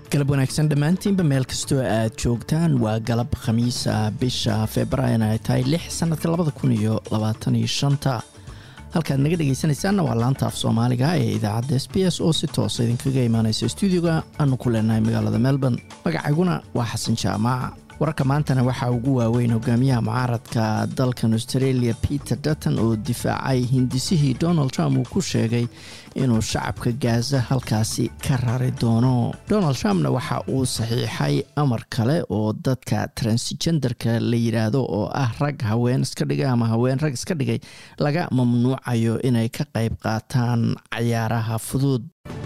galab wanaagsan dhammaantiinba meel kastoo aad joogtaan waa galab khamiisa bisha februaarin ay tahay lix sanadka labada kun iyo labaatan iyo shanta halkaad naga dhegaysanaysaanna waa laanta af soomaaliga ee idaacadda s b s oo si toosa idinkaga imaanaysa stuudiyoga aanu ku leenahay magaalada melbourne magacayguna waa xasan jaamaac wararka maantana waxaa ugu waaweyn hogaamiyaha mucaaradka dalkan australia peter dutton oo difaacay hindisihii donald trump uu ku sheegay inuu shacabka gaaza halkaasi ka rari doono donald trumpna waxa uu saxiixay amar kale oo dadka transgenderka la yidhaahdo oo ah rag haween iska dhigay ama haween rag iska dhigay laga mamnuucayo inay ka qayb qaataan cayaaraha fudud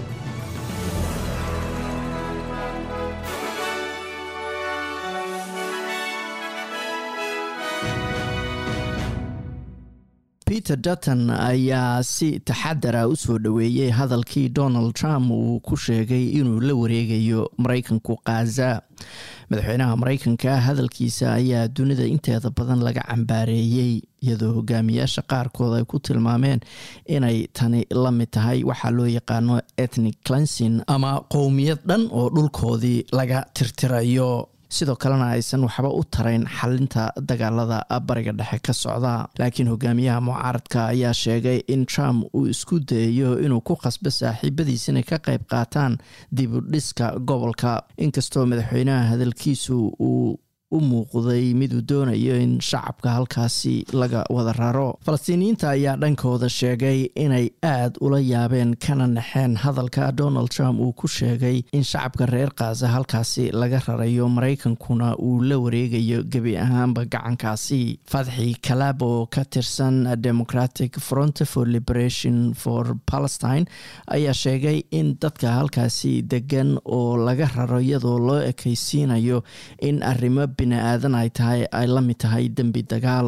peter dutton ayaa si taxadara u soo dhoweeyey hadalkii donald trump uu ku sheegay inuu la wareegayo maraykanku khaza madaxweynaha maraykanka hadalkiisa ayaa dunida inteeda badan laga cambaareeyey iyadoo hogaamiyaasha qaarkood ay ku tilmaameen inay tani la mid tahay waxaa loo yaqaano ethnic clensin ama qowmiyad dhan oo dhulkoodii laga tirtirayo sidoo kalena aysan waxba u tarayn xalinta dagaalada bariga dhexe ka socda laakiin hogaamiyaha mucaaradka ayaa sheegay in trump uu isku dayayo inuu ku khasbo saaxiibadiis inay ka qayb qaataan dib u dhiska gobolka inkastoo madaxweynaha hadalkiisu uu u muuqday miduu doonayo in shacabka halkaasi laga wada raro falastiiniyiinta ayaa dhankooda sheegay inay aad ula yaabeen kana naxeen hadalka donald trump uu ku sheegay in shacabka reer khaza halkaasi laga rarayo maraykankuna uu la wareegayo gebi ahaanba gacankaasi fadxi kalaab oo ka tirsan democratic front for liberation for palestine ayaa sheegay in dadka halkaasi degan oo laga raro iyadoo loo ekaysiinayo in arrimo bini-aadan ay tahay ay la mid tahay dembi dagaal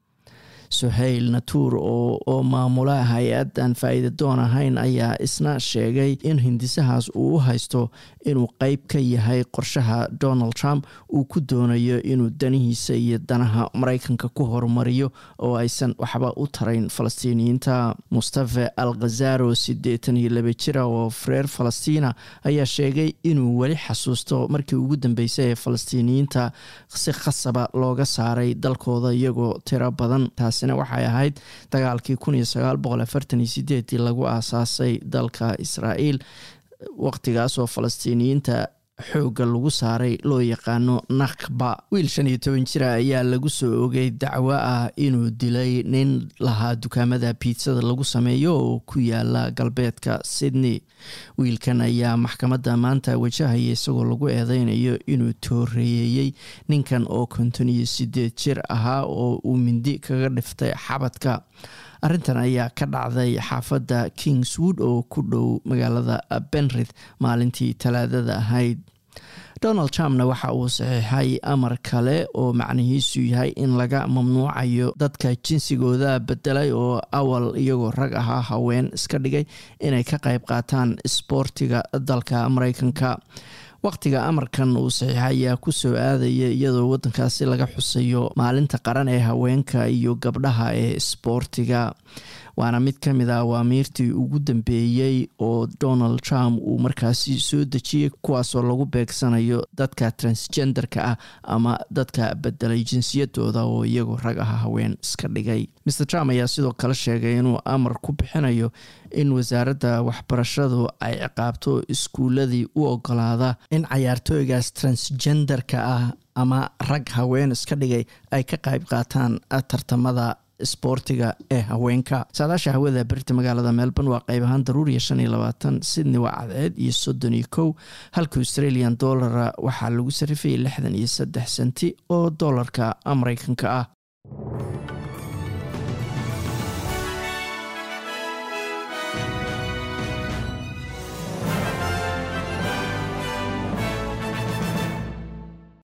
suhayl natuur oo maamula hay-adan faa-iida doon ahayn ayaa isna sheegay in hindisahaas uu u haysto inuu qeyb ka yahay qorshaha donald trump uu ku doonayo inuu danihiisa iyo danaha maraykanka ku horumariyo oo aysan waxba u tarayn falastiiniyiinta mustafe al khazaro siddeetan iyo laba jira oo reer falastiina ayaa sheegay inuu weli xasuusto markii ugu dambeysay ee falastiiniyiinta si khasaba looga saaray dalkooda iyagoo tiro badan taasina waxay ahayd dagaalkii kun iyo sagaal boqol afartan iyo sideedii lagu aasaasay dalka israa'iil waqtigaasoo falastiiniyiinta xoogga lagu saaray loo yaqaano nakba wiil shan iyo toban jira ayaa lagu soo ogay dacwo ah inuu dilay nin lahaa dukaamada biitsada lagu sameeyo oo ku yaala galbeedka sydney wiilkan ayaa maxkamadda maanta wajahaya isagoo lagu eedeynayo inuu tooreeyey ninkan oo konton iyo sideed jir ahaa oo uu mindi kaga dhiftay xabadka arrintan ayaa ka dhacday xaafadda kingswood oo ku dhow magaalada benrith maalintii talaadada ahayd donald trumpna waxa uu saxiixay amar kale oo macnihiisu yahay in laga mamnuucayo dadka jinsigooda bedelay oo awal iyagoo rag ahaa haween iska dhigay inay ka qayb qaataan isboortiga dalka maraykanka waqtiga amarkan uu saxiixa ayaa ku soo aadaya iyadoo waddankaasi laga xusayo maalinta qaran ee haweenka iyo gabdhaha ee isboortiga waana mid ka mid a awaamiirtii ugu dambeeyey oo donald trump uu markaasi soo dejiyey kuwaasoo lagu beegsanayo dadka transgenderka ah ama dadka bedelay jinsiyadooda oo iyagoo rag aha haween iska dhigay mr trump ayaa sidoo kale sheegay inuu amar ku bixinayo in wasaaradda waxbarashadu ay ciqaabto iskuuladii u ogolaada in cayaartooygaas transgenderka ah ama rag haween iska dhigay ay ka qayb qaataan tartamada isboortiga ee haweenka saadaasha hawada berita magaalada melbourne waa qayb ahaan daruuriya shan iyo labaatan sydney waa cadceed iyo soddon iyo kow halka australian dollara waxaa lagu sarifayay lixdan iyo saddex senti oo doolarka mareykanka ah